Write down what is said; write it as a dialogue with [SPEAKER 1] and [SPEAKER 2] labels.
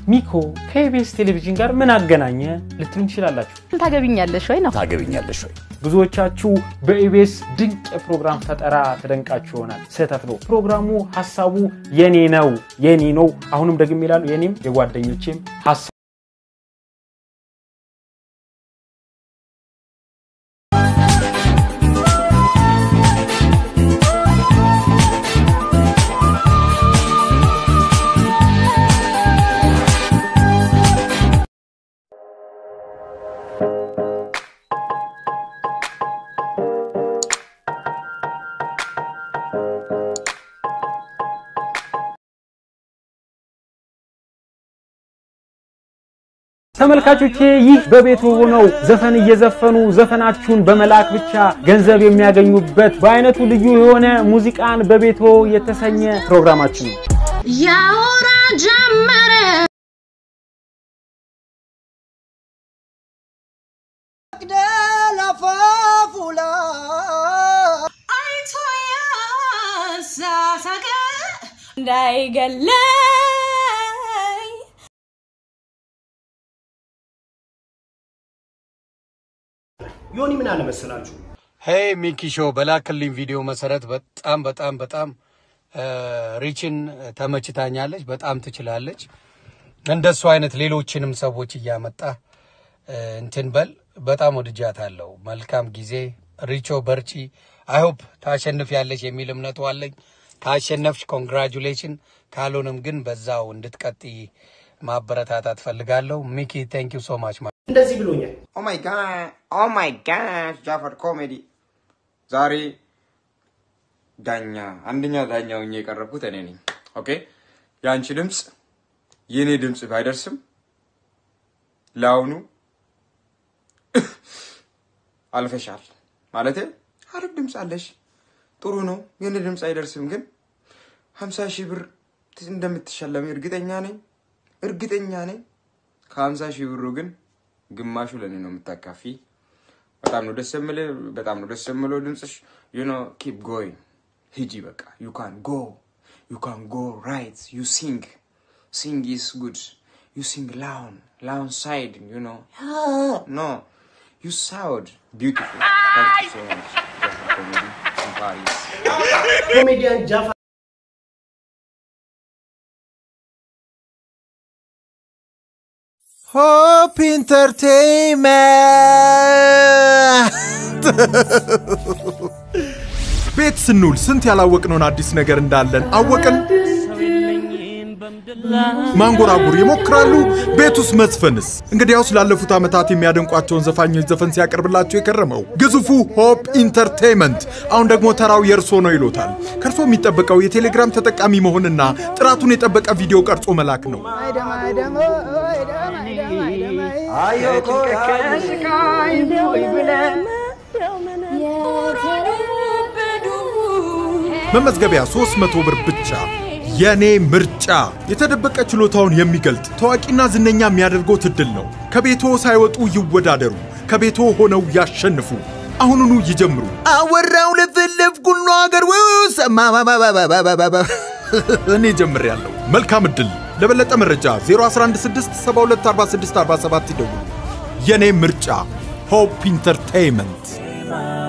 [SPEAKER 1] ሚኮ ከኢቢኤስ ቴሌቪዥን ጋር ምን አገናኘ ልትሉ ትችላላችሁ።
[SPEAKER 2] ታገብኛለሽ ወይ ነው
[SPEAKER 3] ታገብኛለሽ ወይ?
[SPEAKER 1] ብዙዎቻችሁ በኢቢኤስ ድንቅ የፕሮግራም ፈጠራ ተደንቃችሁ ይሆናል። ስህተት ነው። ፕሮግራሙ ሀሳቡ የኔ ነው የኔ ነው። አሁንም ደግሜ ይላሉ የኔም የጓደኞቼም ሀሳብ ተመልካቾቼ ይህ በቤቱ ሆነው ዘፈን እየዘፈኑ ዘፈናችሁን በመላክ ብቻ ገንዘብ የሚያገኙበት በአይነቱ ልዩ የሆነ ሙዚቃን በቤቶ የተሰኘ ፕሮግራማችን ነው።
[SPEAKER 4] ያወራ ጀመረ አይቶ ያሳሳቀ እንዳይገለኝ
[SPEAKER 5] ዮኒ ምን አለ መሰላችሁ
[SPEAKER 6] ሄይ ሚኪ ሾው በላክልኝ ቪዲዮ መሰረት በጣም በጣም በጣም ሪችን ተመችታኛለች። በጣም ትችላለች። እንደሱ አይነት ሌሎችንም ሰዎች እያመጣ እንትን በል። በጣም ወድጃታለሁ። መልካም ጊዜ ሪቾ፣ በርቺ። አይሆፕ ታሸንፍ ያለች የሚል እምነቱ አለኝ። ካሸነፍሽ ኮንግራጁሌሽን፣ ካልሆንም ግን በዛው እንድትቀጥይ ማበረታታት ፈልጋለሁ። ሚኪ ቴንክ ዩ ሶ ማች።
[SPEAKER 5] እንደዚህ ብሎኛል
[SPEAKER 7] ኦ ማይ ጋድ ኦ ማይ ጋድ ጃፈር ኮሜዲ ዛሬ ዳኛ አንደኛ ዳኛ ሆኜ የቀረብኩት እኔ ነኝ። ኦኬ የአንቺ ድምፅ የእኔ ድምፅ ባይደርስም ለአሁኑ አልፈሻል ማለት አሪፍ ድምፅ አለሽ፣ ጥሩ ነው። የእኔ ድምፅ አይደርስም፣ ግን ሀምሳ ሺህ ብር እንደምትሸለሚ እርግጠኛ ነኝ እርግጠኛ ነኝ። ከሀምሳ ሺህ ብሩ ግን ግማሹ ለእኔ ነው የምታካፊ። በጣም ነው ደስ የምልህ፣ በጣም ነው ደስ የምለው ድምፅሽ። ዩ ኖ ኪፕ ጎይንግ ሂጂ በቃ ዩ ካን ጎ ዩ ካን ጎ ራይት ዩ ሲንግ ሲንግ ኢስ ጉድ ዩ ሲንግ ላውን ላውን ሳይድ ዩ ኖ ኖ ዩ ሳውድ ቢዩቲፉል ታንክ ዩ ሶ ማች ኮሜዲ ኢን ፓሪስ
[SPEAKER 5] ኮሜዲያን ጃፋር
[SPEAKER 8] ሆፕ ኢንተርቴይንመንት ቤት ስንውል ስንት ያላወቅነውን አዲስ ነገር እንዳለን አወቅን። ማንጎራጉር ይሞክራሉ። ቤት ውስጥ መዝፈንስ? እንግዲያውስ ላለፉት ዓመታት የሚያደንቋቸውን ዘፋኞች ዘፈን ሲያቀርብላቸው የከረመው ግዙፉ ሆፕ ኢንተርቴይንመንት አሁን ደግሞ ተራው የእርሶ ነው ይሎታል። ከእርሶ የሚጠበቀው የቴሌግራም ተጠቃሚ መሆንና ጥራቱን የጠበቀ ቪዲዮ ቀርጾ መላክ ነው። መመዝገቢያ 300 ብር ብቻ። የኔ ምርጫ የተደበቀ ችሎታውን የሚገልጥ ታዋቂና ዝነኛ የሚያደርገው እድል ነው። ከቤቶ ሳይወጡ ይወዳደሩ፣ ከቤቶ ሆነው ያሸንፉ። አሁኑኑ ይጀምሩ። አወራው ለፈለፍኩ ሁሉ ሀገር ውስጥ እኔ ጀምሬያለሁ። መልካም እድል። ለበለጠ መረጃ 0116724647 ይደውሉ። የኔ ምርጫ ሆፕ ኢንተርቴይንመንት